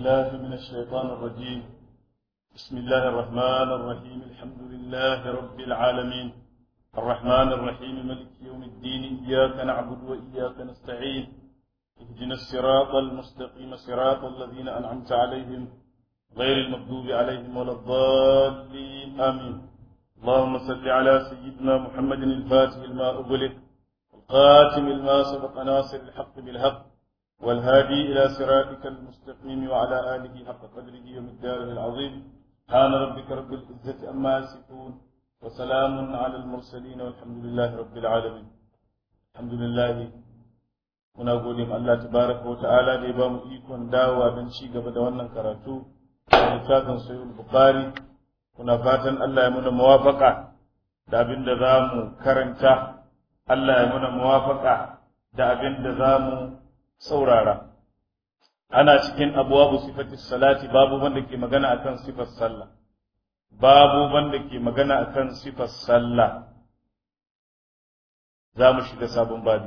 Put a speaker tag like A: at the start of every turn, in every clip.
A: الله من الشيطان الرجيم بسم الله الرحمن الرحيم الحمد لله رب العالمين الرحمن الرحيم ملك يوم الدين إياك نعبد وإياك نستعين اهدنا الصراط المستقيم صراط الذين أنعمت عليهم غير المغضوب عليهم ولا الضالين آمين اللهم صل على سيدنا محمد الفاتح لما أغلق القاتم لما سبق ناصر الحق بالحق والهادي إلى صراطك المستقيم وعلى آله حق قدره ومقداره العظيم سبحان ربك رب العزة أما يصفون وسلام على المرسلين والحمد لله رب العالمين الحمد لله muna gode ma Allah tabaraka wa ta'ala da ya ba mu ikon dawowa don ci gaba da wannan karatu a littafin sahih bukhari muna fatan Allah ya muna muwafaka da abin da za mu karanta Allah ya muna muwafaka da abin da za mu saurara ana cikin abuwabu sifati salati babu wanda ke magana akan sifar sallah babu wanda ke magana akan sifar sallah za mu shiga sabon babi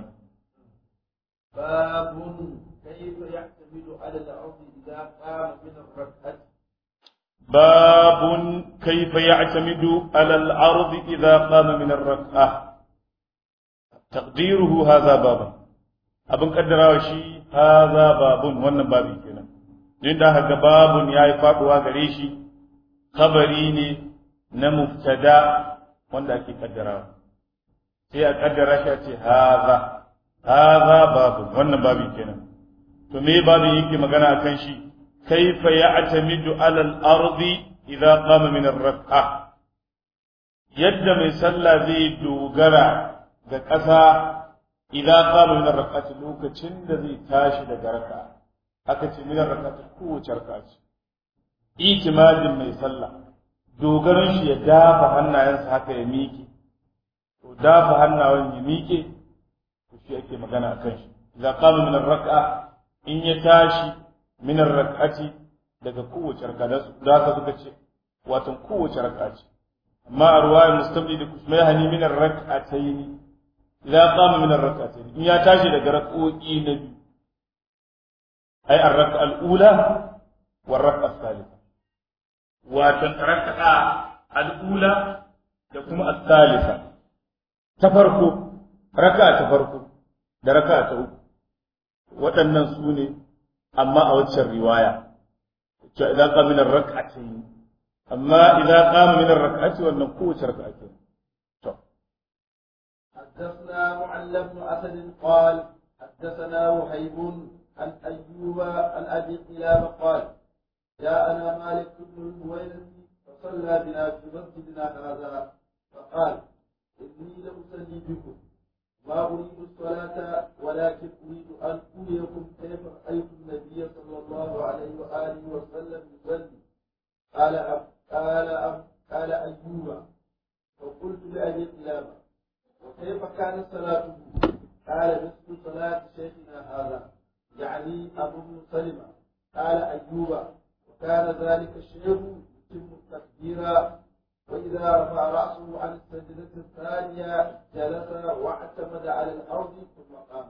B: باب كيف يعتمد على الأرض إذا قام من الركعة
A: باب كيف يعتمد على الأرض إذا قام من الركعة تقديره هذا بابا abin kaddarawa shi haza babun wannan babi kenan din da haka babun yayi faduwa gare shi khabari ne na mubtada wanda ake kaddarawa sai a kaddara shi a ce haza haza babun wannan babi kenan to me babin yake magana akan shi kaifa ya'tamidu ala al-ardi idza qama min ar-rak'a yadda mai sallah zai dogara ga ƙasa idan qama min ar-rak'ati lokacin da zai tashi daga raka aka ce min ar-rak'ati kowace raka ce itimadin mai sallah dogaron shi ya dafa hannayensa haka ya miƙe to dafa hannayen ya miƙe to shi ake magana akan shi idan qama min ar-rak'a in ya tashi min ar-rak'ati daga kowace raka da haka suka ce watan kowace raka ce amma a ruwayar mustamli da kusmai hani min ar-rak'ataini إذا قام من الركعتين إن يتاجي لك ركعوئي نبي أي الركعة الأولى والركعة الثالثة وتركع الأولى تكون الثالثة تفرقوا ركعة تفرقوا da raka ta uku waɗannan su ne amma a waccan riwaya cewa idan qama min ar-rak'atayn amma idan qama min ar-rak'ati wannan kowace raka'a ce
B: حدثنا معل بن اسد قال حدثنا وهيب عن ايوب عن ابي قلابه قال جاءنا مالك بن الهويرث فصلى بنا في مسجدنا هذا فقال اني لاصلي بكم ما اريد الصلاه ولكن اريد ان اريكم كيف رايت النبي صلى الله عليه واله وسلم يصلي قال أب قال أب قال ايوب فقلت لابي قلابه وكيف كانت صلاته؟ قال مثل صلاة شيخنا هذا يعني أبو بن سلمة قال أيوب وكان ذلك الشيخ يتم التكبير وإذا رفع رأسه عن السجدة الثانية جلس واعتمد على الأرض ثم قام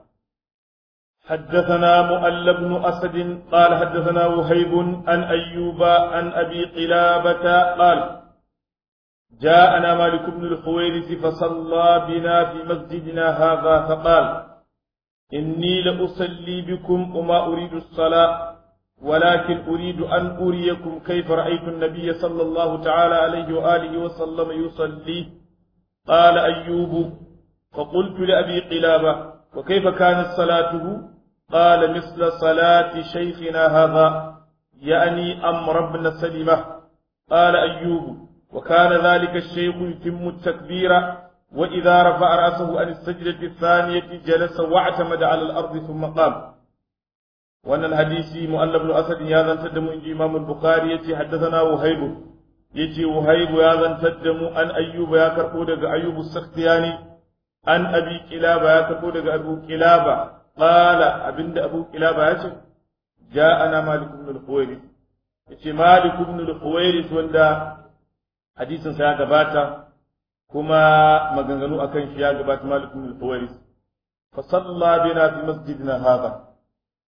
A: حدثنا مؤل بن أسد قال حدثنا وهيب عن أيوب عن أبي قلابة قال جاءنا مالك بن الحويرث فصلى بنا في مسجدنا هذا فقال إني لأصلي بكم وما أريد الصلاة ولكن أريد أن أريكم كيف رأيت النبي صلى الله تعالى عليه وآله وسلم يصلي قال أيوب فقلت لأبي قلابة وكيف كانت صلاته قال مثل صلاة شيخنا هذا يعني أمر بن سلمة قال أيوب وكان ذلك الشيخ يتم التكبير وإذا رفع رأسه عن السجدة الثانية جلس واعتمد على الأرض ثم قام وأن الحديث مؤلف بن أسد يا ذن تدم إن إمام البخاري يتي حدثنا وهيب يتي وهيب يا ذن تدم أن أيوب يا كرقودك أيوب السختياني أن أبي كلابة يا كرقودك أبو كلابة قال أبن أبو كلابة يتي جاءنا مالك بن الحويرث يتي مالك بن الحويرث وندا hadisin sa ya gabata kuma maganganu akan shi ya gabata Malik bin al-Huwairis fa salla bina fi masjidina hadha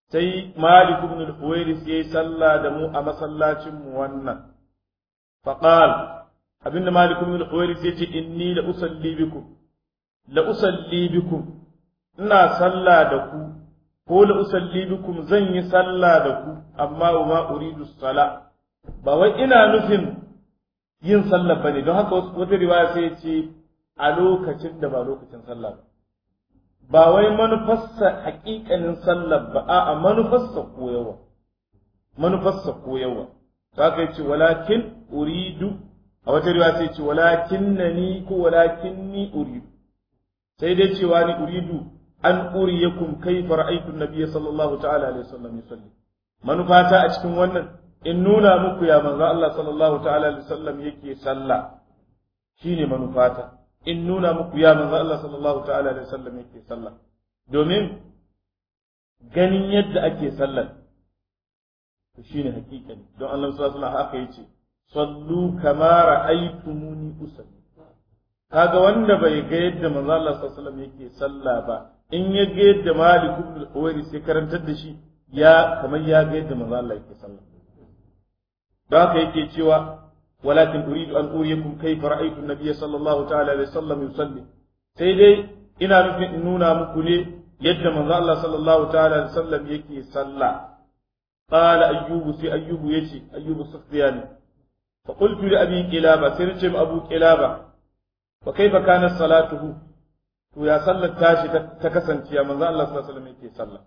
A: sai Malik ibn al-Huwairis yayi sallah da mu a masallacin mu wannan faqal abinda Malik ibn al-Huwairis yace inni la usalli bikum la usalli bikum ina sallah da ku ko la usalli bikum zan yi sallah da ku amma wa ma uridu sala ba wai ina nufin yin sallah bane don haka wata riwaya sai ya ce a lokacin da ba lokacin sallah ba ba wai manufarsa haƙiƙanin sallar ba a'a manufarsa koyawa manufarsa koyawa to haka yace walakin uridu a wata riwaya sai ce walakin nani ko walakin ni uridu sai dai cewa ni uridu an uriyakum kayfa ra'aytu an-nabiy sallallahu ta'ala alaihi wasallam yusalli manufata a cikin wannan in nuna muku ya manzo Allah sallallahu ta'ala alaihi wasallam yake sallah shine manufata in nuna muku ya manzo Allah sallallahu ta'ala alaihi wasallam yake sallah domin ganin yadda ake sallar to shine hakikani don Allah sallallahu alaihi wasallam haka yace sallu kama ra'aytumuni usalli kaga wanda bai ga yadda manzo Allah sallallahu alaihi wasallam yake sallah ba in ya ga yadda Malik ibn al-Huwairi sai karantar da shi ya kamar ya ga yadda manzo Allah yake sallah don haka yake cewa ولكن أريد أن أريكم كيف رأيت النبي صلى الله تعالى عليه وسلم يصلي سيدي إنا نفن إنونا مكولي يد من الله صلى الله تعالى عليه وسلم يكي صلى قال أيوب سي أيوب يشي أيوب السختياني فقلت لأبي كلابة سرجم أبو كلابة وكيف كانت صلاته ويا صلى التاشي تكسن يا من الله صلى الله عليه وسلم يكي صلى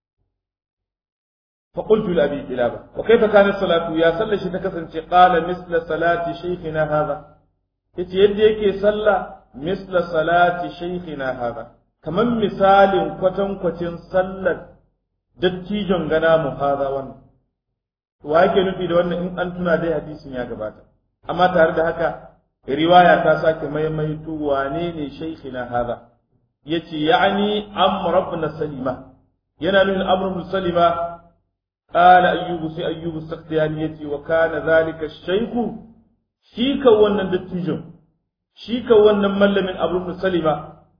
A: فقلت لأبي كلابة وكيف كانت صلاته يا صلى شي تكسن قال مثل صلاة شيخنا هذا yace yadda yake sallah misla salati shaykhina hada kaman misalin kwatankwacin sallar dattijon gana mu hada wannan wa yake nufi da wannan in an tuna dai hadisin ya gabata amma tare da haka riwaya ta sake maimaito wane ne shaykhina hada yace ya'ni amr ibn salima yana nufin amr ibn salima قال أيوب سي أيوب السختياني يتي وكان ذلك الشيخ شيكا ونن دتيجو شيكا ونن مل من أبو بن سلمة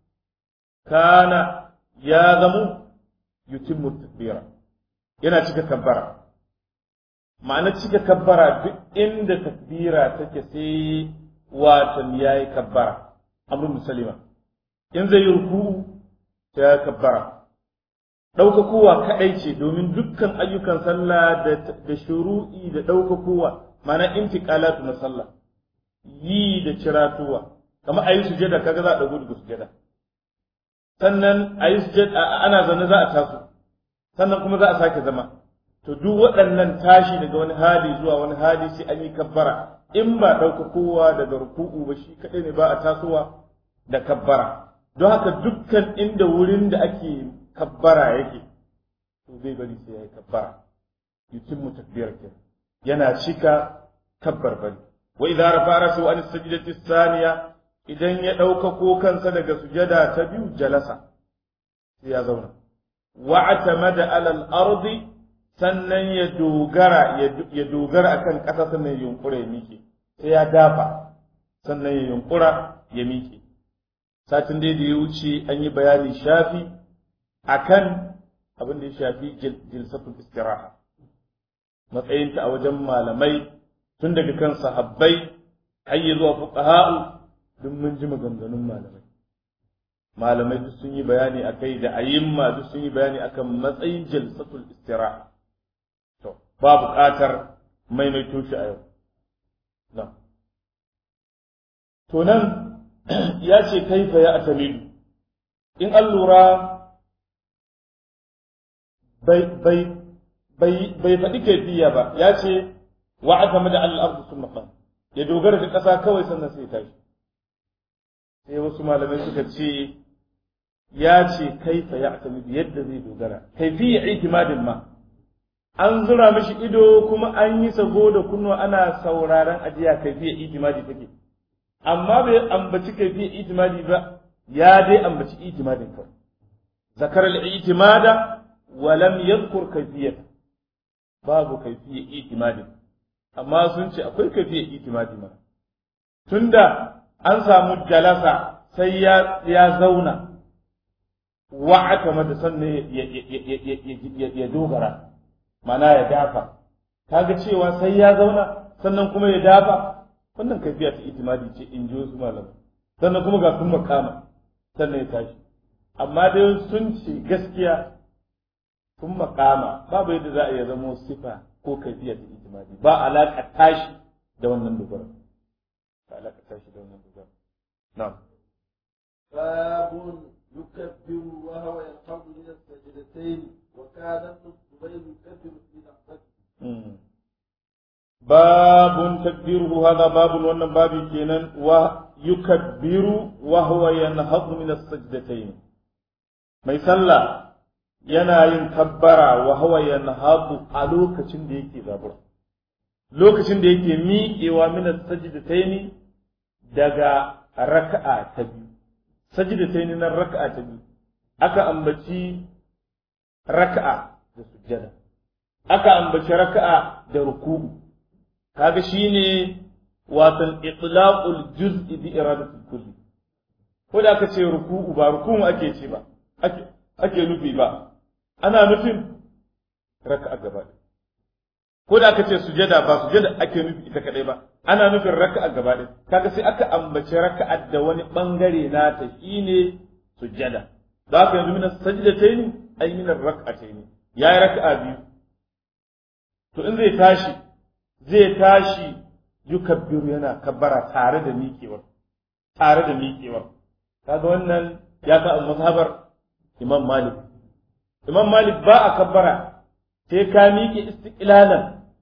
A: كان ياغم يتم التكبير yana cika kabbara ma'ana cika kabbara duk inda takbira take sai watan yayi kabbara abu musalima in zai yi ruku sai ya kabbara ɗaukakowa kaɗai ce domin dukkan ayyukan sallah da shuru'i da ɗaukakowa mana intiqalatu na sallah yi da ciratuwa kamar ayi sujada kaga za a ɗago daga sujada sannan ayi sujada ana zaune za a taso sannan kuma za a sake zama to duk waɗannan tashi daga wani hali zuwa wani hali sai an yi kabbara in ba ɗaukakowa daga ruku'u ba shi kaɗai ne ba a tasowa da kabbara don haka dukkan inda wurin da ake kabbara yake to zai bari sai ya yi kabbara yutimmu takbiyar ke yana cika kabbar bari wa idza rafa rasu an sajdati thaniya idan ya dauka ko kansa daga sujada ta biyu jalasa sai ya zauna wa atamada ala al-ardi sannan ya dogara ya dogara akan ƙasa sannan ya yunkura ya miƙe sai ya dafa sannan ya yunkura ya miƙe satin dai da ya wuce an yi bayani shafi akan abin da ya shafi jilsatul istiraha matsayinta a wajen malamai tun daga kan sahabbai har yi zuwa fuqaha'u duk mun ji maganganun malamai malamai duk sun yi bayani akai da ayyimma duk sun yi bayani akan matsayin jilsatul istiraha to ba buƙatar maimaito shi a yau to nan ya ce kaifa ya atamidu in an lura bai faɗi kaifiya ba ya ce wa aka mada al'ardu sun maƙam ya dogara da ƙasa kawai sannan sai tashi sai wasu malamai suka ce ya ce kaifa ya atamidu yadda zai dogara kaifiya itimadin ma an zura mashi ido kuma an yi sago da kunnuwa ana sauraron ajiya kaifiya itimadi take amma bai ambaci kaifiya itimadi ba ya dai ambaci itimadin kawai zakar al-itimada wa lam yadhkur kayfiyata babu kayfiyya itimadi amma sun ce akwai kayfiyya itimadi ma tunda an samu jalasa sai ya ya zauna wa'ata mada sannan ya dogara mana ya dafa kaga cewa sai ya zauna sannan kuma ya dafa wannan kaifiya ta itimadi ce in ji wasu malamai sannan kuma ga sun makama sannan ya tashi amma dai sun ce gaskiya sun makama babu yadda za a iya zama sifa ko kaifiya ta itimadi ba alaƙa tashi da wannan dogara ba alaƙa tashi da wannan dogara na'am
B: باب يكبر وهو ينقض من السجدتين وكان ابن الزبير يكبر في لحظته
A: باب تكبيره هذا باب wannan babi kenan wa yukabbiru wa huwa yanhadu min as-sajdatayn mai sallah yana yin kabbara wa huwa yanhadu a lokacin da yake zabura lokacin da yake miƙewa min as-sajdatayn daga raka'a ta biyu sajdatayn na raka'a ta biyu aka ambaci raka'a da sujjada aka ambaci raka'a da ruku'u kaga shine watan itlaqul juz'i bi iradatul kulli ko da aka ce ruku'u ba ruku'u ake ce ba ake ake nufi ba ana nufin raka'a gaba ko da aka ce sujada ba sujada ake nufi ita kadai ba ana nufin raka'a gaba ɗaya kaga sai aka ambaci raka'a da wani bangare nata shine sujada da haka yanzu min sajdatayn ay min rak'atayn yayi raka'a biyu to in zai tashi zai tashi yukabbiru yana kabbara tare da miƙewar tare da miƙewar kaga wannan ya ka mazhabar imam malik imam malik ba a kabbara sai ka miƙe istiqlalan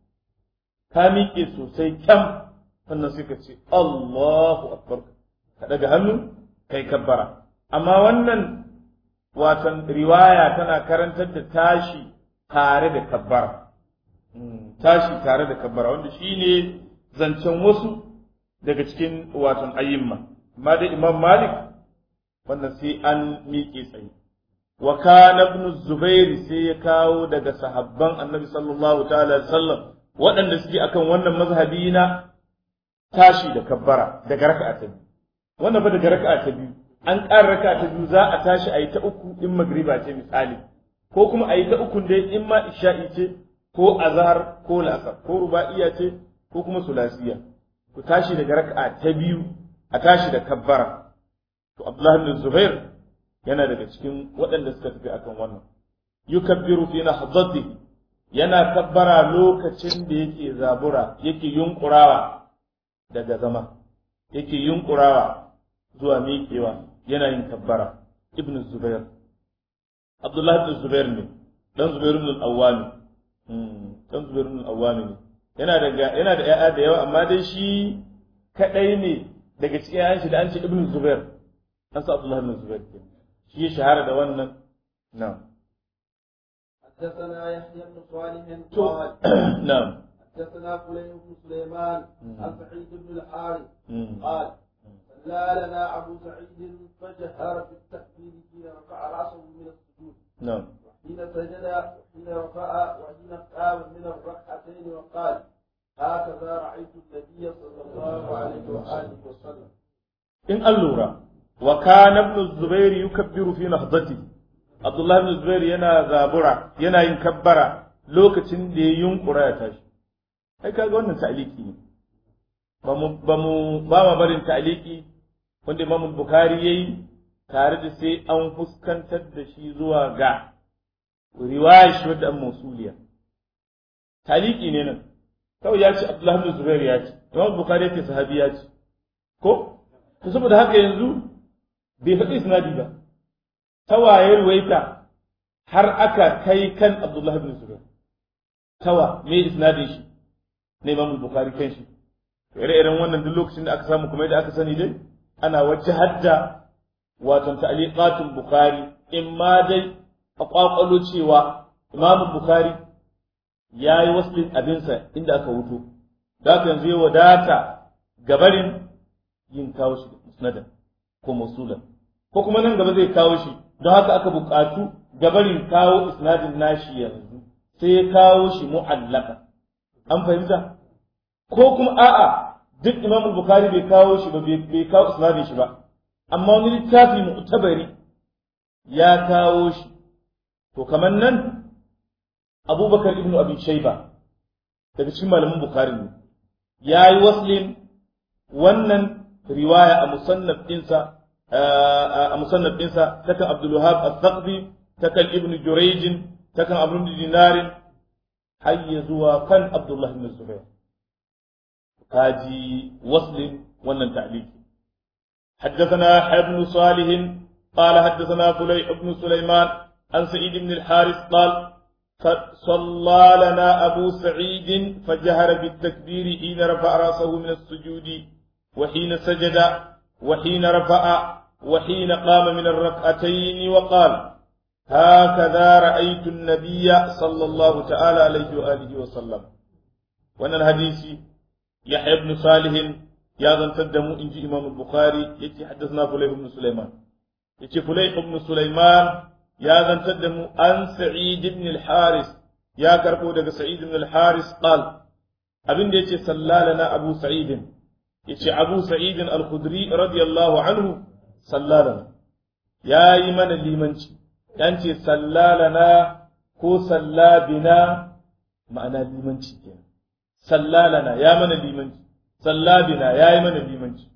A: ka miƙe sosai kyam sannan sai ka ce Allahu akbar ka daga hannu kai kabbara amma wannan watan riwaya tana karantar da tashi tare da kabbara tashi tare da kabbara wanda shine zancen wasu daga cikin watan ayyimma amma dai imam malik wannan sai an miƙe tsaye wa kana ibn zubair sai ya kawo daga sahabban annabi sallallahu ta'ala sallam waɗanda suke akan wannan mazhabi na tashi da kabbara daga raka'a ta biyu wannan ba daga raka'a ta biyu an ƙara raka'a ta biyu za a tashi a yi ta uku in magriba ce misali ko kuma a yi ta uku dai in ma isha'i ce ko azhar ko la'asar ko ruba'iya ce ko kuma sulasiya ku tashi daga raka'a ta biyu a tashi da kabbara to Abdullah ibn Zubair yana daga cikin waɗanda suka tafi akan wannan yukabbiru fi nahdatihi yana kabbara lokacin da yake zabura yake yunkurawa daga zama yake yunkurawa zuwa miƙewa yana yin kabbara ibn Zubair Abdullah ibn Zubair ne dan Zubair ibn al-Awwami dan Zubair ibn al-Awwami ne yana da yana da ƴaƴa da yawa amma dai shi kadai ne daga cikin ƴaƴan shi da an ce ibn Zubair an sa Abdullah ibn Zubair ke shi ya shahara da wannan na'am
B: حدثنا يحيى بن صالح
A: to
B: قال
A: na'am
B: حدثنا فليح بن سليمان
A: مم.
B: عن سعيد بن الحارث
A: Mm.
B: قال صلى لنا ابو سعيد فجهر في التكبير حين رفع راسه من السجود
A: na'am
B: حين سجد وحين رفع وحين قام من الركعتين وقال هكذا رايت النبي صلى الله عليه واله وسلم
A: in an lura wa kana ibn zubair yukabbiru fi nahdati abdullah ibn zubair yana zabura yana yin kabbara lokacin da ya yunkura ya tashi ai kaga wannan ta'liki ne ba mu ba mu ba ma barin ta'liki wanda imam bukhari yayi tare da sai an fuskantar da shi zuwa ga riwaya shi wadda an mausuliya ta'liki ne nan kawai ya ce abdullah ibn zubair ya ce imam bukhari ya ce sahabi ya ce ko to saboda haka yanzu bai faɗi isnadi ba tawaye ruwaita har aka kai kan Abdullah ibn Zubair tawa me isnadin shi na Imam Bukhari kan shi to ire-iren wannan duk lokacin da aka samu kuma yadda aka sani dai ana wajhar da wato ta'liqatul Bukhari in ma dai a kwakwalo cewa Imam Bukhari yayi waslin abinsa inda aka wuto da haka yanzu ya wadata gabarin yin kawo shi musnadan ko musulan ko kuma nan gaba zai kawo shi don haka aka buƙatu gabarin kawo isnadin nashi yanzu sai ya kawo shi mu'allaka an fahimta ko kuma a'a duk imam bukhari bai kawo shi ba bai kawo isnadin shi ba amma wani littafi mu'tabari ya kawo shi to kamar nan abubakar ibn abi shaiba daga cikin malamin bukhari ne ya yi waslin wannan riwaya a musannaf ɗinsa a musannaf ɗinsa takan abdul wahab al-thaqbi takan ibn jurayj takan abu ibn dinarin har ya zuwa kan abdullah ibn zubair kaji waslin wannan ta'liqi حدثنا ابن صالح قال حدثنا فليح بن سليمان عن سعيد بن الحارث قال صلى لنا أبو سعيد فجهر بالتكبير حين رفع رأسه من السجود وحين سجد وحين رفع وحين قام من الركعتين وقال هكذا رأيت النبي صلى الله تعالى عليه وآله وسلم وانا الحديث يحيى بن صالح يا ذن تدمو إنجي إمام البخاري يتي حدثنا فليح بن سليمان يتي فليح بن سليمان يا ذن تدمو عن سعيد بن الحارث يا كربو دغ سعيد بن الحارث قال أبن يتي صلى لنا أبو سعيد يتي أبو سعيد الخدري رضي الله عنه صلى لنا يا إيمان الليمنشي ينتي صلى لنا ko salla bina ma'ana limanci kenan salla lana ya mana limanci salla bina ya yi mana limanci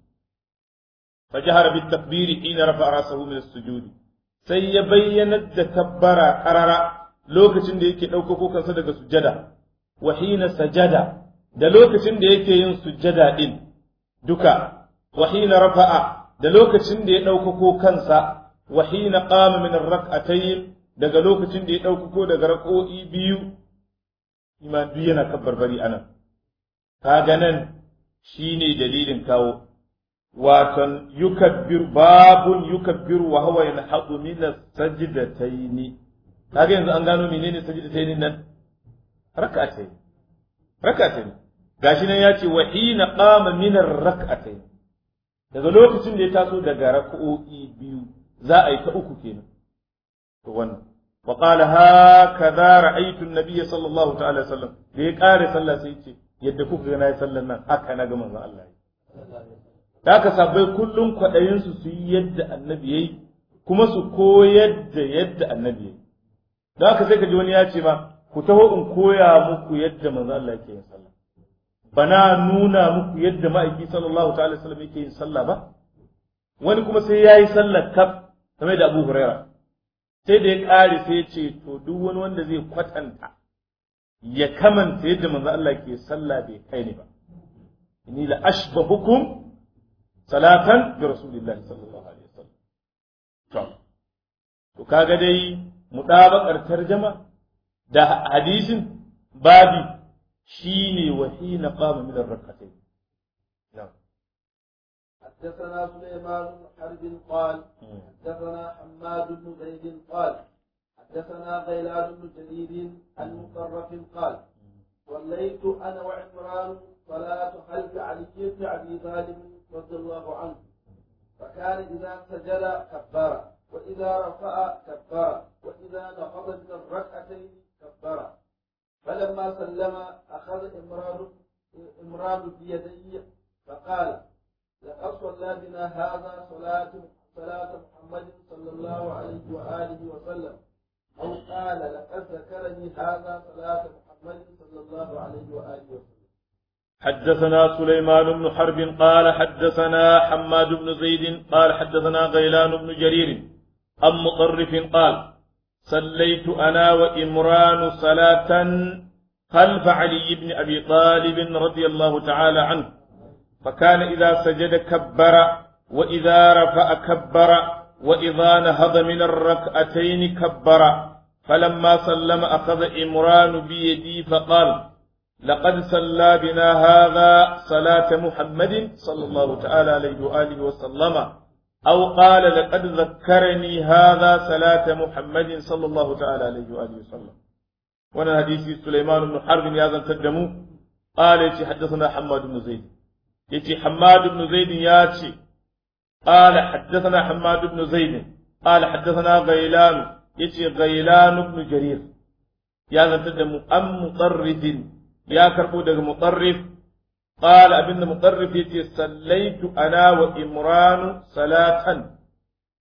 A: فجهر بالتكبير حين رفع راسه من السجود sai ya bayyanar da kabbara karara lokacin da yake ɗaukako kansa daga sujjada wa hina sajada da lokacin da yake yin sujjada din duka wa hina rafa'a da lokacin da ya ɗaukako kansa wa hina qama min ar-rak'atayn daga lokacin da ya ɗaukako daga rak'o'i biyu iman duk yana kabbarbari anan kaga nan shine dalilin kawo watan yukabbir babun yukabbir wa huwa yanhadu min as-sajdatayn kaga yanzu an gano menene sajdatayn nan rak'atayn rak'atayn gashi nan yace wa hina qama min ar-rak'atayn daga lokacin da ya taso daga rak'o'i biyu za a yi ta uku kenan to wannan wa qala hakaza ra'aytu an-nabiy sallallahu ta'ala sallam da ya kare sallah sai ce yadda kuka ga nayi sallan nan haka na ga manzon Allah da aka sabai kullum kwaɗayinsu su yi yadda annabi ya yi kuma su koyar da yadda annabi ya yi da aka sai ka ji wani ya ce ma ku taho in koya muku yadda manzo Allah yake yin sallah bana nuna muku yadda ma'aiki sallallahu ta'ala sallam yake yin sallah ba wani kuma sai ya yi sallah kaf kamar da Abu Huraira sai da ya ƙare sai ya ce to duk wani wanda zai kwatanta ya kamanta yadda manzo Allah ke sallah bai kai ni ba inni la ashbahukum salatan bi rasulillahi sallallahu alaihi wasallam to to kaga dai mudabakar tarjama da hadisin babi shine wahina qama min ar-rak'atayn na'am
B: حدثنا سليمان بن حرب قال حدثنا حماد بن زيد قال حدثنا غيلان بن جرير عن مطرف قال صليت انا وعمران صلاه خلف علي بن ابي طالب رضي الله عنه فكان إذا سجد كبر وإذا رفع كبر وإذا نهض من الركعتين كبر فلما سلم أخذ إمران إمران بيدي فقال لقد صلى بنا هذا صلاة صلاة محمد صلى الله عليه وآله وسلم أو قال لقد ذكرني هذا صلاة محمد صلى الله عليه وآله وسلم
A: حدثنا سليمان بن حرب قال حدثنا حماد بن زيد قال حدثنا غيلان بن جرير أم مطرف قال صليت أنا وإمران صلاة خلف علي بن أبي طالب رضي الله تعالى عنه فكان إذا سجد كبر وإذا رفع كبر وإذا نهض من الركعتين كبر فلما سلم أخذ إمران بيدي فقال لقد صلى بنا هذا صلاة محمد صلى الله تعالى عليه وآله وسلم أو قال لقد ذكرني هذا صلاة محمد صلى الله تعالى عليه وآله وسلم وانا حديث سليمان بن حرب يا ذا تدمو قال يتي حدثنا حماد بن زيد يتي حماد بن زيد ياتي قال حدثنا حماد بن زيد قال حدثنا غيلان يتي غيلان بن جرير يا ذا تدمو أم مطرد ya karɓo daga mutarrif qala abinda mutarrif yace sallaitu ana wa imranu salatan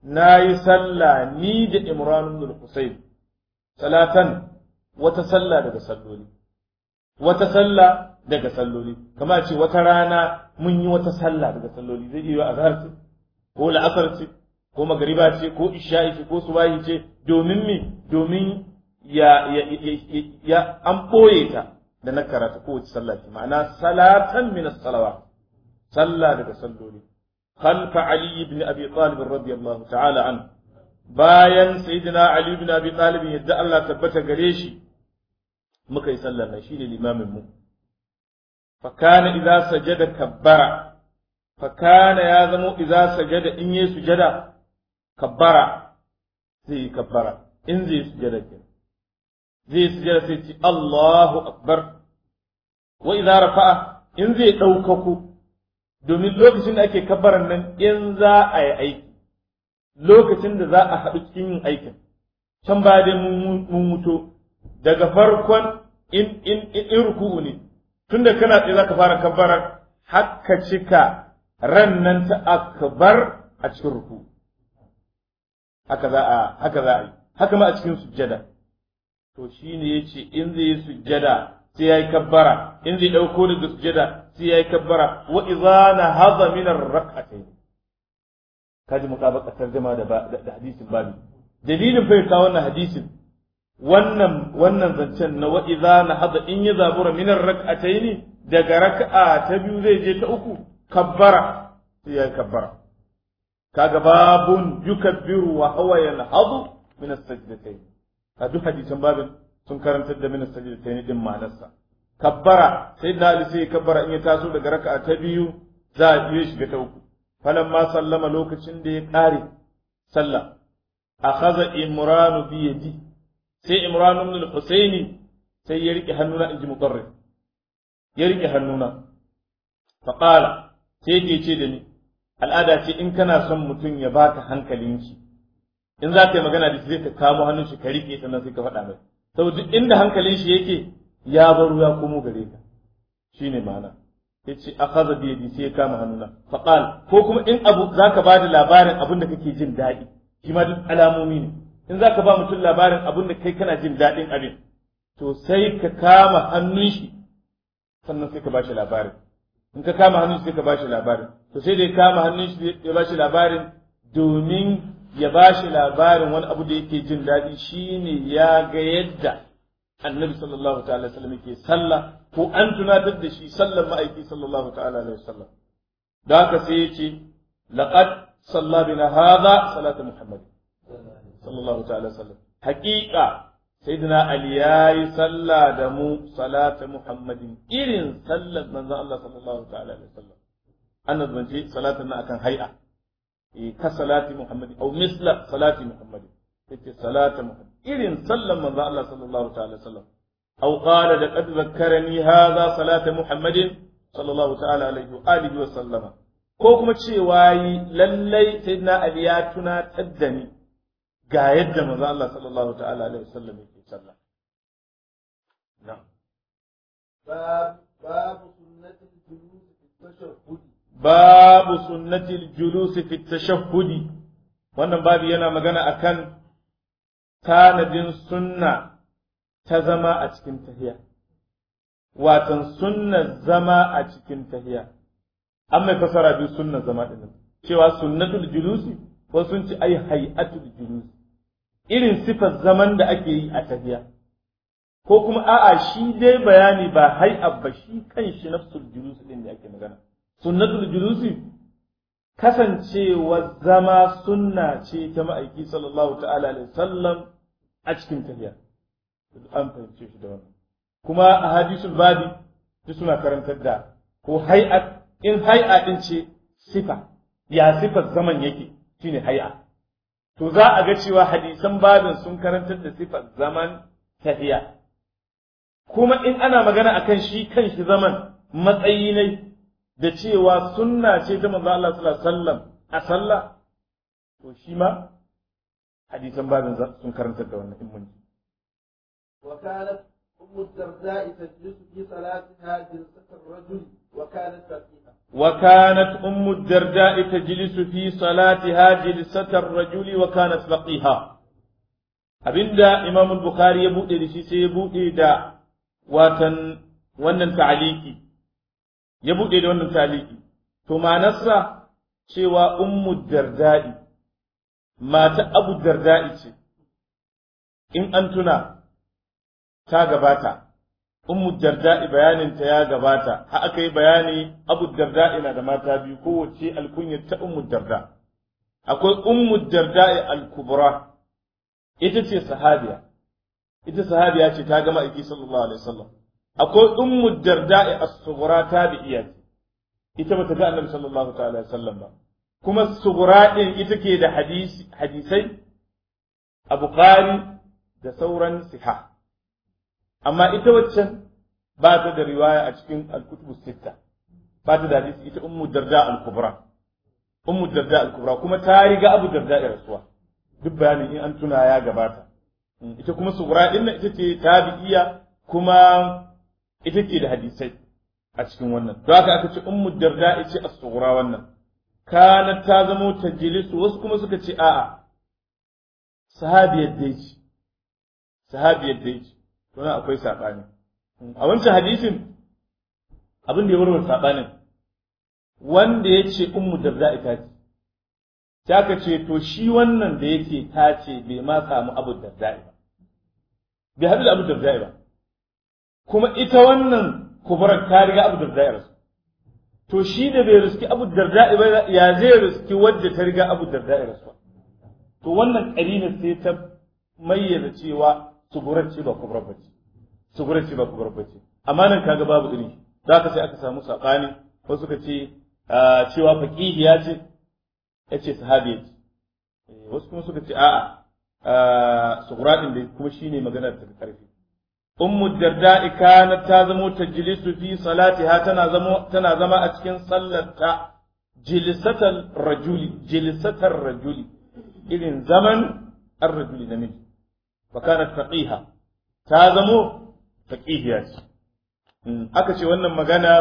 A: nayi sallah ni da Imran ibn al-Husayn salatan wata sallah daga salloli wata sallah daga salloli kama ce wata rana mun yi wata sallah daga salloli zai iya azhar ce ko la'asar ce ko magariba ce ko isha'i ce ko subahi ce domin mi domin ya ya ya an boye ta da na karata kowace sallah ce ma'ana salatan min as-salawat sallah daga salloli خلف علي بن ابي طالب رضي الله تعالى عنه bayan sayyidina ali ibn abi talib yadda Allah tabbata gare shi muka yi sallar nan shine limamin mu fa kana idza sajada kabbara fa kana ya zamo idza sajada in yi sujada kabbara zai yi kabbara in zai yi sujada ke zai sujada sai ce Allahu akbar wa idza rafa'a in zai daukaku domin lokacin da ake kabbaran nan in za a yi aiki lokacin da za a haɗu cikin yin aikin can ba dai mun mutu daga farkon in in in ruku'u ne tunda kana tsaye zaka fara kabbarar hakka cika ran nan ta akbar a cikin ruku haka za a haka za a yi haka ma a cikin sujjada to shine yace in zai yi sujjada sai yayi kabbara in zai dauko daga sujjada sai yayi kabbara wa idza nahadha min ar-rak'atayn kaji mutabaka tarjuma da da hadisin babu dalilin fa ka wannan hadisin wannan wannan zancen na wa idza nahadha in ya zabura min ar-rak'atayn daga rak'a ta biyu zai je ta uku kabbara sai yayi kabbara kaga babun yukabbiru wa huwa yanhadu min as-sajdatayn a duk hadisan babin sun karantar da min as-sajdatayn din ma'anarsa kabbara sai da Ali sai kabbara in ya taso daga raka'a ta biyu za a yi shiga ta uku falamma sallama lokacin da ya kare sallah akhadha imran bi yadi sai imran ibn al-husaini sai ya rike hannuna inji muqarrib ya rike hannuna fa qala sai yake ce da ni al'ada ce in kana son mutum ya baka hankalin shi in za ka yi magana da shi zai ka kamo hannun shi ka rike sannan sai ka faɗa mai saboda inda hankalin shi yake ya baro ya komo gare ka shine ma'ana yace akhadha bi yadi sai ya kama hannuna fa qal ko kuma in abu zaka ba da labarin abin da kake jin daɗi shi ma duk alamomi ne in zaka ba mutum labarin abin da kai kana jin daɗin abin to sai ka kama hannun shi sannan sai ka ba shi labarin in ka kama hannun shi sai ka ba shi labarin to sai da ya kama hannun shi ya ba shi labarin domin ya ba shi labarin wani abu da yake jin daɗi shine ya ga yadda annabi sallallahu ta'ala sallam yake sallah ko an tunatar da shi sallan ma'aiki sallallahu ta'ala alaihi wasallam da haka sai ya ce laqad salla bina hadha salatu muhammad sallallahu ta'ala sallam haqiqa sayyidina ali yayi sallah da mu salatu muhammadin irin sallar manzon Allah sallallahu ta'ala alaihi wasallam annabi zance salatun na akan hay'a ka salati muhammadin aw misla salati muhammadin yace salatu muhammad irin sallan manzo Allah sallallahu ta'ala sallam aw qala da qad zakkarani hadha salatu muhammadin sallallahu ta'ala alaihi wa alihi wa sallama ko kuma cewa yi lallai sayyidina ali ya tunatar da ni ga yadda manzo Allah sallallahu ta'ala alaihi wa sallam yake sallah na'am
B: باب باب سنة الجلوس في التشهد
A: babu sunnatil julusi fi tashahhudi wannan babu yana magana akan tanadin sunna ta zama a cikin tahiya watan sunna zama a cikin tahiya an mai fasara biyu sunna zama din cewa sunnatul julusi ko sun ci ai hay'atul julusi irin sifar zaman da ake yi a tahiya ko kuma a'a shi dai bayani ba hay'a ba shi kan shi nafsul julusi din da ake magana sunnatul julusi kasancewa zama sunna ce ta ma'aiki sallallahu ta'ala alaihi sallam a cikin tafiya an fahimce shi da wannan kuma a hadisul babi duk suna karantar da ko hay'a in hay'a din ce sifa ya sifar zaman yake shine hay'a to za a ga cewa hadisan babin sun karantar da sifar zaman tafiya kuma in ana magana akan shi kan shi zaman matsayi ne da cewa sunna ce ta manzo Allah sallallahu alaihi wasallam a sallah to shi ma hadisan babin sun karantar da wannan imani
B: وكانت أم الدرداء تجلس في صلاتها جلسة الرجل وكانت فقيهة
A: وكانت أم الدرداء تجلس في صلاتها جلسة الرجل وكانت فقيها abinda Imam Bukhari ya buɗe da shi sai ya buɗe da watan wannan ta'aliki ya buɗe da wannan ta'aliki to manarsa cewa ummu darda'i mata abu darda'i ce in an tuna ta gabata ummu darda'i bayaninta ya gabata ha aka yi bayani abu darda'i na da mata biyu kowace alkunyar ta ummu darda akwai ummu darda'i al-kubra ita ce sahabiya ita sahabiya ce ta gama aiki sallallahu alaihi wasallam akwai ummu darda'i as-sughra tabi'iya ce ita bata ga annabi sallallahu ta'ala alaihi wasallam ba kuma sughra din ita ke da hadisi hadisai a bukhari da sauran siha amma ita waccan ba ta da riwaya a cikin al-kutubu sitta ba ta da hadisi ita ummu darda al-kubra ummu darda al-kubra kuma ta riga abu darda ya rasuwa duk bayanin in an tuna ya gabata ita kuma sughra din ita ce tabi'iya kuma ita ke da hadisai a cikin wannan don haka aka ce ummu darda ita as-sughra wannan kana ta zamo tajlisu wasu kuma suka ce a'a sahabiyar dai ce sahabiyar dai ce to nan akwai sabani a wancan hadisin abin da ya warware sabanin wanda ya ce ummu darda ita ce sai aka ce to shi wannan da yake ta ce bai ma samu abu darda ba bai haɗu da abu darda ba kuma ita wannan kubarar ta riga abu darda ya rasu to shi da bai riski abu darda ba ya zai riski wadda ta riga abu darda ya rasu to wannan karina sai ta mayyana cewa sugurar ce ba kubarar bace sugurar ce ba kubarar bace amma nan kaga babu iri za ka sai aka samu sabani wasu suka ce cewa faqihiya ce yace sahabiya ce wasu kuma suka ce a'a sugura din da kuma shine maganar ta karfi ummu darda'i kanat ta zamo tajlisu fi salatiha tana zamo tana zama a cikin sallarta jilsatal rajuli jilsatar rajuli irin zaman ar-rajuli namiji fa kanat faqiha ta zamo faqihiya ce aka ce wannan magana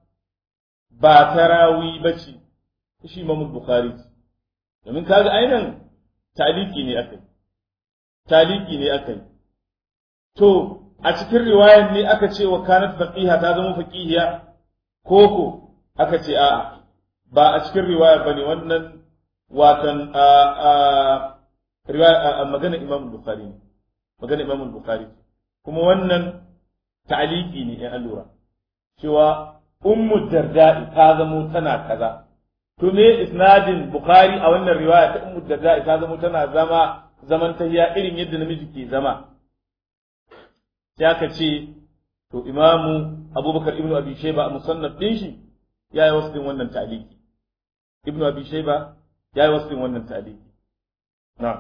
A: ba tarawi bace shi Imam Bukhari domin kaga ainihin taliki ne akai taliki ne akai to a cikin riwayar ne aka ce wa kanat faqiha ta zama faqihiya koko aka ce a'a ba a cikin riwaya bane wannan watan a a riwaya magana Imam Bukhari ne magana Imam Bukhari kuma wannan ta'aliki ne in allura cewa ummu darda'i ta zamo tana kaza to me isnadin Bukhari a wannan riwaya ta ummu darda'i ta zamo tana zama zaman tahiya irin yadda namiji ke zama sai aka ce to imamu abubakar ibnu abi shayba a musannaf din shi ya yi wasu wannan ta'aliki ibnu abi shayba ya yi wasu wannan ta'aliki na'am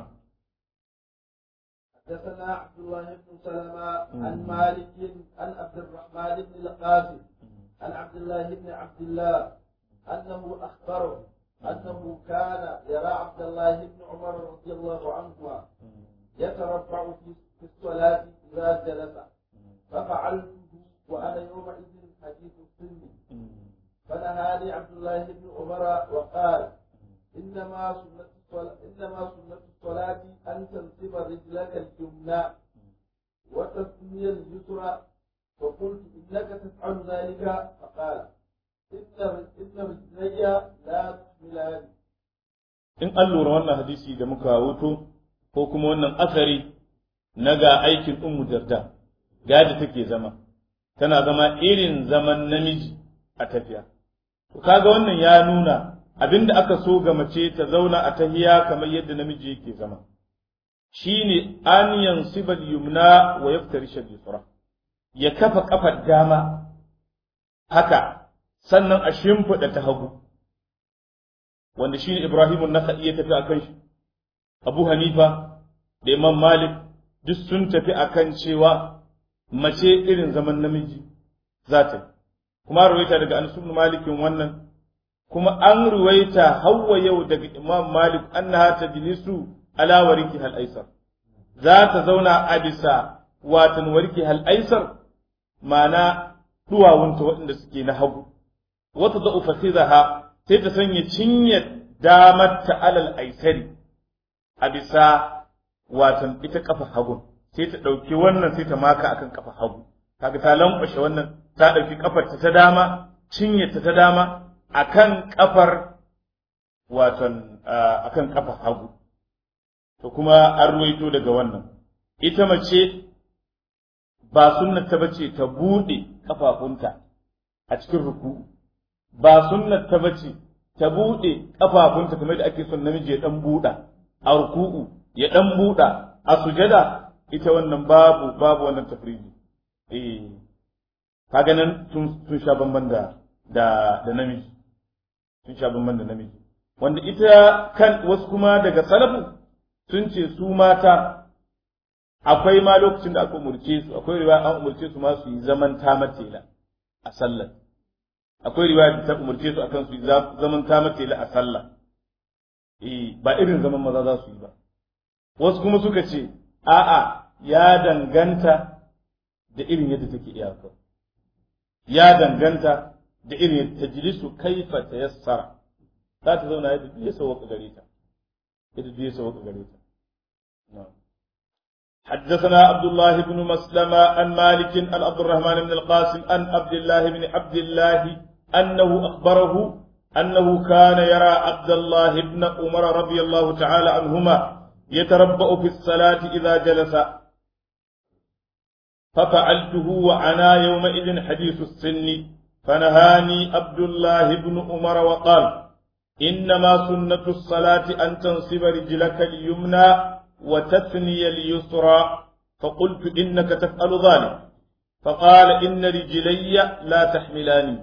B: حدثنا عبد الله بن سلمة عن مالك عن عبد الرحمن بن القاسم عن عبد الله بن عبد الله أنه أخبره أنه كان يرى عبد الله بن عمر رضي الله عنهما يترفع في الصلاة إذا جلس ففعلته وأنا يومئذ حديث السن فنهاني عبد الله بن عمر وقال إنما سنة الصلاة إنما سنة الصلاة أن تنصب رجلك اليمنى وتثني اليسرى فقلت إنك تفعل ذلك فقال إن إن رجلي لا تحملان
A: in an lura wannan hadisi da muka wuto ko kuma wannan asari na ga aikin ummu darda gadi take zama tana zama irin zaman namiji a tafiya to kaga wannan ya nuna abinda aka so ga mace ta zauna a tahiya kamar yadda namiji yake zama shine an yansibal yumna wa yaftarish al-yusra ya kafa kafar dama haka sannan a shimfiɗa ta hagu wanda shine Ibrahim an-Nakhai ya tafi akan shi Abu Hanifa da Imam Malik duk sun tafi akan cewa mace irin zaman namiji za ta kuma ruwaita daga Anas ibn Malik wannan kuma an ruwaita hawa yau daga Imam Malik annaha tajlisu ala wariki hal aisar za ta zauna a bisa watan wariki hal aisar ma'ana duwawunta waɗanda suke na hagu wata da ufasidaha sai ta sanya cinyar damar ta alal aisari a bisa watan ita kafa hagu sai ta ɗauki wannan sai ta maka akan kafa hagu kaga ta lankwashe wannan ta ɗauki kafar ta ta dama cinyar ta ta dama akan kafar watan akan kafa hagu to kuma an ruwaito daga wannan ita mace ba sunnar ta bace ta buɗe kafafunta a cikin ruku ba sunnar ta bace ta buɗe kafafunta kamar da ake son namiji ya dan buɗa a ruku'u ya dan buɗa a sujada ita wannan babu babu wannan tafriji eh kaga nan sun sun sha bamban da da da namiji sun sha bamban da namiji wanda ita kan wasu kuma daga salafu sun ce su mata akwai ma lokacin da aka umurce su akwai riwaya an umurce su ma su yi zaman tamatela a sallar akwai riwaya da ta umurce su akan su yi zaman tamatela a sallah eh ba irin zaman maza za su yi ba wasu kuma suka ce a'a ya danganta da irin yadda take iyaka ya danganta da irin yadda tajlisu kaifa tayassara za ta zauna yadda duk ya sauka gare ta yadda duk ya sauka gare ta na'am حدثنا عبد الله بن مسلمة عن مالك عن عبد الرحمن بن القاسم عن عبد الله بن عبد الله أنه أخبره أنه كان يرى عبد الله بن عمر رضي الله تعالى عنهما يتربأ في الصلاة إذا جلس ففعلته وعنا يومئذ حديث السن فنهاني عبد الله بن عمر وقال إنما سنة الصلاة أن تنصب رجلك اليمنى وتثني اليسرى فقلت إنك تفعل ذلك فقال إن رجلي لا تحملاني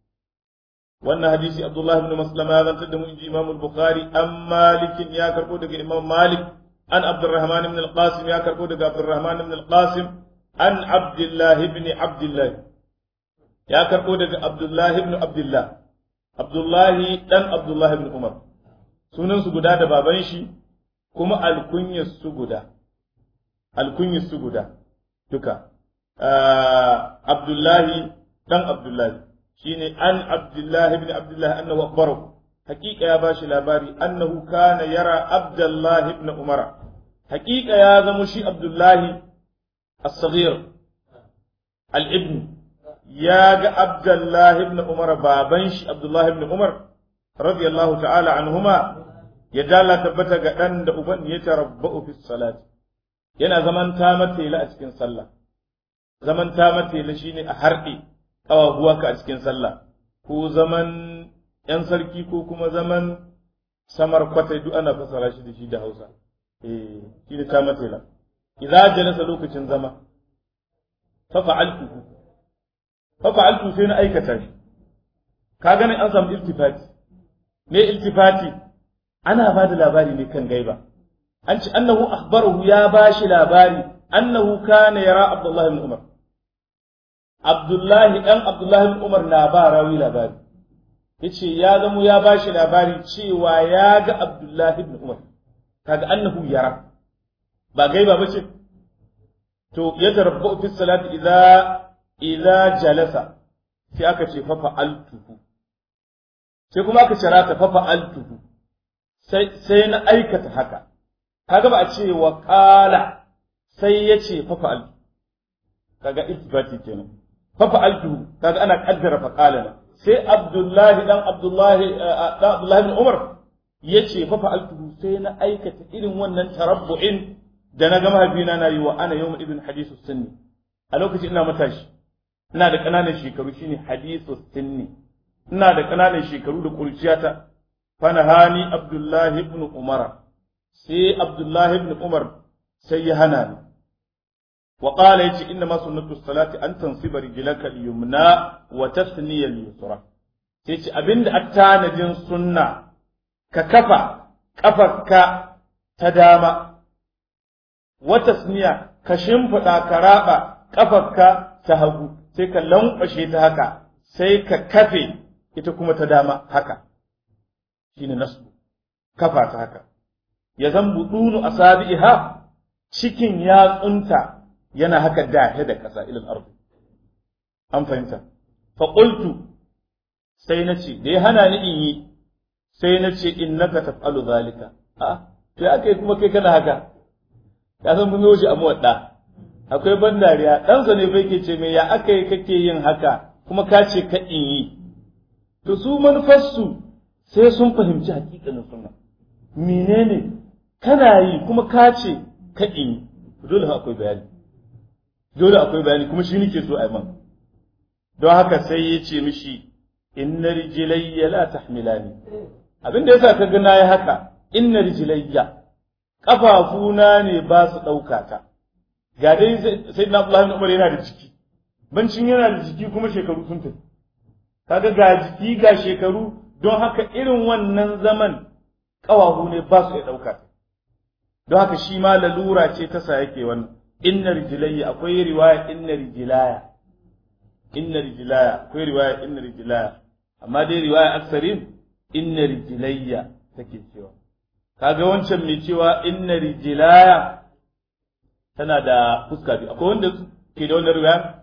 A: وأن حديث عبد الله بن مسلمة هذا تدم إمام البخاري أم مالك يا كربودك إمام مالك عن عبد الرحمن بن القاسم يا كربودك عبد الرحمن بن القاسم عن عبد الله بن عبد الله يا كربودك عبد الله بن عبد الله عبد الله دان عبد الله بن عمر sunan su guda da baban shi kuma alkunyar su guda alkunyar su guda duka Abdullahi dan Abdullahi shine an Abdullahi ibn Abdullahi annahu akhbarahu haqiqa ya bashi labari annahu kana yara Abdullahi ibn Umar haqiqa ya zama shi Abdullahi as-saghir al-ibn ya ga Abdullahi ibn Umar baban shi Abdullahi ibn Umar radiyallahu ta'ala anhuma ya dala tabbata ga dan da uban ya tarabba'u fi salati yana zaman ta matela a cikin sallah zaman ta matela shine a harɗe ƙawahuwa ka a cikin sallah ko zaman ‘yan sarki ko kuma zaman samar kwatai duk ana fasara shi da shi da hausa eh shi da ta matela idza jalasa lokacin zama fa fa'altu fa fa'altu sai na aikata shi ka gani an samu iltifati me iltifati ana ba da labari ne kan gaiba an ce annahu akhbarahu ya bashi labari annahu kana yara abdullahi ibn umar abdullahi dan abdullahi ibn umar na ba rawi labari yace ya zamo ya bashi labari cewa ya ga abdullahi ibn umar kaga annahu yara ba gaiba bace to ya tarabbu fi salati idza idza jalasa sai aka ce fa fa'altuhu sai kuma aka cira ta fa fa'altuhu sai sai na aikata haka kaga ba a ce wa qala sai ya ce fa fa'altu kaga iltifati kenan fa fa'altu kaga ana kaddara fa qala sai abdullahi dan abdullahi dan abdullahi bin umar yace fa fa'altu sai na aikata irin wannan tarabbu'in da na ga mahaifina na yi wa ana yawma ibn hadithu sunni a lokacin ina matashi ina da kananan shekaru shine hadithu sunni ina da kananan shekaru da kurciyata fa nahani abdullahi ibn umara sai abdullahi ibn umar sai ya hana ni وقال يجي إنما سنة الصلاة أن تنصب رجلك اليمنى وتثني اليسرى يجي أبند أتانا جن سنة ككفى كفك تداما وتثنية كشنفة كرابة كفك تهبو سيك لن أشيت هكا سيك كفي إتكم تداما هكا شين نصب كفى هكا يزنب دون أصابعها cikin yatsunta yana haka dahe da ƙasa ilal ardu an fahimta fa qultu sai na ce da ya hana ni in yi sai na ce innaka taf'alu zalika a to aka yi kuma kai kana haka ka san mun yi a muwadda akwai ban dariya ɗansa ne bai ke ce mai ya aka yi kake yin haka kuma ka ce ka in yi to su manufarsu sai sun fahimci hakikanin sunna menene kana yi kuma ka ce ka in yi dole akwai bayani dole akwai bayani kuma shi nake so a yi man don haka sai ya ce mishi inna rijlayya la tahmilani abin da yasa ka ga nayi haka inna rijlayya kafafuna ne ba su ɗauka ta ga dai sai na Abdullahi Umar yana da jiki bancin yana da jiki kuma shekaru sun tafi kaga ga jiki ga shekaru don haka irin wannan zaman ƙawahu ne ba su iya ɗauka ta don haka shi ma lalura ce ta sa yake wannan inna rijlayya akwai riwaya inna rijlaya inna rijlaya akwai riwaya inna rijlaya amma dai riwaya aksarin inna rijlayya take cewa kaga wancan mai cewa inna rijlaya tana da fuska biyu akwai wanda ke da wannan riwaya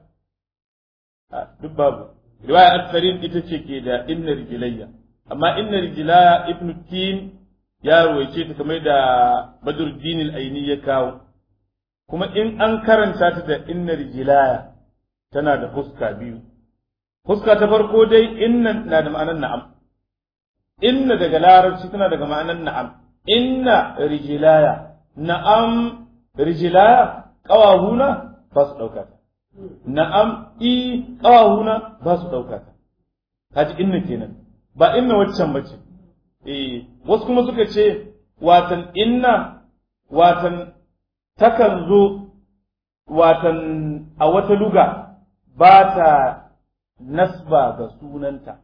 A: a duk babu riwaya aksarin ita ce ke da inna rijlayya amma inna rijlaya ibnu tin ya ruwaice ta kamar da badruddin al-aini ya kawo kuma in an karanta ta da inna rijlaya tana da fuska biyu fuska ta farko dai inna na da ma'anar na'am inna daga larabci tana daga ma'anar na'am inna rijlaya na'am rijlaya qawahuna ba su dauka ta na'am i qawahuna ba su dauka ta kaji inna kenan ba inna waccan bace eh wasu kuma suka ce watan inna watan takan zo watan a wata luga ba ta nasba ga sunanta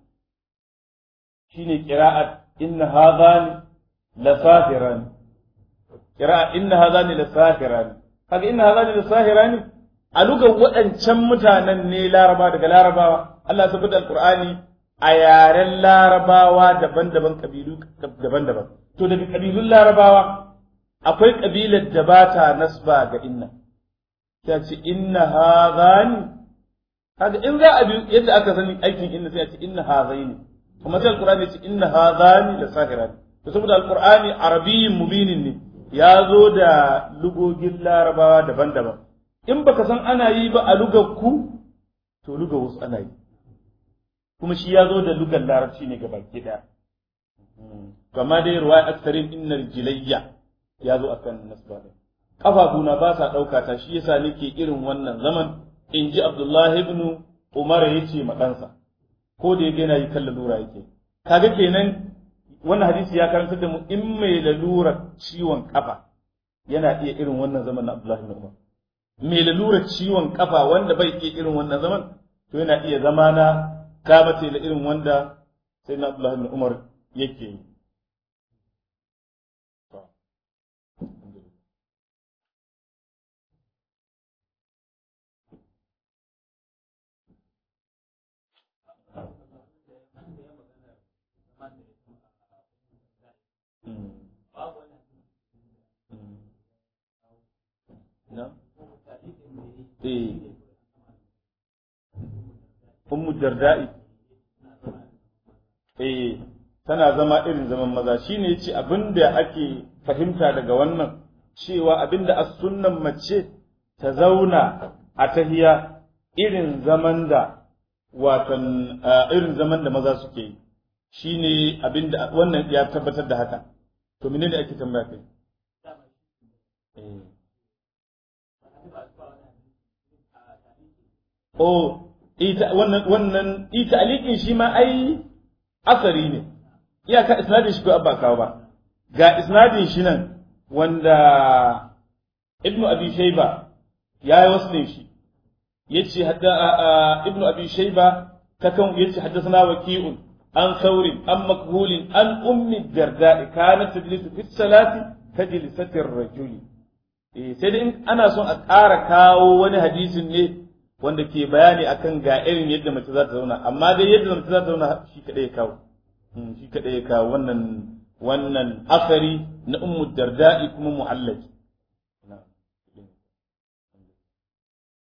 A: shine qira'at inna hadhani la sahirani qira'a inna hadhani la sahirani kaga inna hadhani la sahirani a lugar waɗancan mutanen ne laraba daga larabawa Allah ya sabbata alqur'ani a yaren larabawa daban-daban kabilu daban-daban to daga kabilun larabawa akwai kabilar da ba ta nasba ga inna ta ce inna hadhani kaga in za a bi yadda aka sani aikin inna sai a ce inna hadhaini kuma sai alqur'ani ya ce inna hadhani la sahirani to saboda alqur'ani arabiyyin mubinin ne ya zo da lugogin larabawa daban-daban in baka san ana yi ba a lugar ku to lugar wasu ana yi kuma shi ya zo da lugar larabci ne gaba ɗaya kama dai ruwaya aksarin innar jilayya ya zo akan nasba ɗin kafafuna ba sa ɗauka ta shi yasa nake irin wannan zaman in ji abdullahi ibn umar ya ce ma ɗansa ko da ya yana yi kan lalura yake kaga kenan wannan hadisi ya karanta da mu in mai lalura ciwon kafa yana iya irin wannan zaman na abdullahi ibn umar mai lalura ciwon kafa wanda bai iya irin wannan zaman to yana iya zama na kabata da irin wanda sai na abdullahi ibn umar yake yi Ummu Darda'i eh tana zama irin zaman maza shine yace abinda ake fahimta daga wannan cewa abinda as-sunnan mace ta zauna a tahiya irin zaman da watan irin zaman da maza suke yi shine abinda wannan ya tabbatar da haka to menene ake tambaya kai eh Oh, ita wannan wannan ita alikin shi ma ai asari ne. Iyaka isnadin shi ko abba kawo ba. Ga isnadin shi nan wanda Ibn Abi Shayba ya yi wasu shi. Yace hadda Ibn Abi Shayba ta kan yace haddathana waki'un an saurin an makhulin an ummi darda'i kanat tajlisu fi salati tajlisati ar-rajuli. Eh sai dai ana son a ƙara kawo wani hadisin ne wanda ke bayani akan ga irin yadda mace za ta zauna amma dai yadda mace za ta zauna shi kadai ya kawo shi kadai ya kawo wannan wannan asari na ummu darda'i kuma mu'allaki